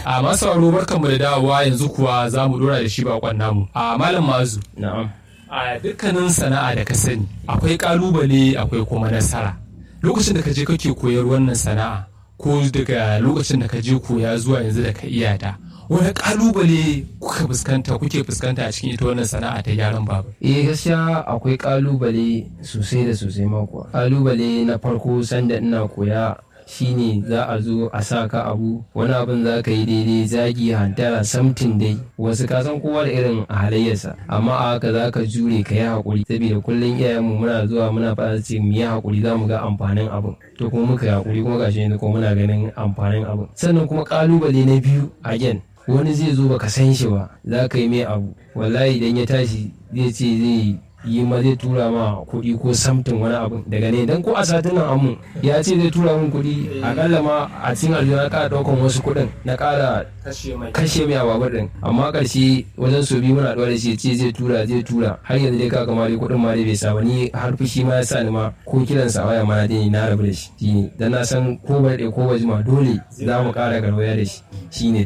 a masu sauraro barkanmu da dawowa yanzu kuwa za mu dora da shi bakon namu a malam mazu na'am a dukkanin sana'a da ka sani akwai kalubale akwai kuma nasara lokacin da ka je kake koyar wannan sana'a ko daga lokacin da ka je koya zuwa yanzu da ka iya ta wani kalubale kuka fuskanta kuke fuskanta a cikin ita wannan sana'a ta gyaran babur eh gaskiya akwai kalubale sosai da sosai mako kalubale na farko sanda ina koya shine za a zo a sa ka abu wani abin za ka yi daidai zagi hantara samtin dai wasu ka san kowa da irin halayyarsa amma a haka za ka jure ka yi haƙuri saboda kullum iyayenmu muna zuwa muna fara ce mu yi haƙuri za mu ga amfanin abin to kuma muka yi haƙuri kuma gashi yanzu kuma muna ganin amfanin abin sannan kuma kalubale na biyu again wani zai zo baka san shi ba za ka yi mai abu wallahi idan ya tashi zai ce zai yi ma zai tura ma kuɗi ko samtin wani abu daga ne dan ko a satin nan amu ya ce zai tura min kuɗi akalla ma a cikin aljihu na ƙara ɗaukan wasu kuɗin na ƙara kashe mai ababar din amma ƙarshe wajen so biyu muna ɗuwa da shi ce zai tura zai tura har yanzu dai kaka ma dai kuɗin ma dai bai sa ba ni har fushi ma ya sa ni ma ko kiran sa waya ma dai na rabu da shi shine dan na san ko ba ko ba jima dole za mu ƙara garwaya da shi shine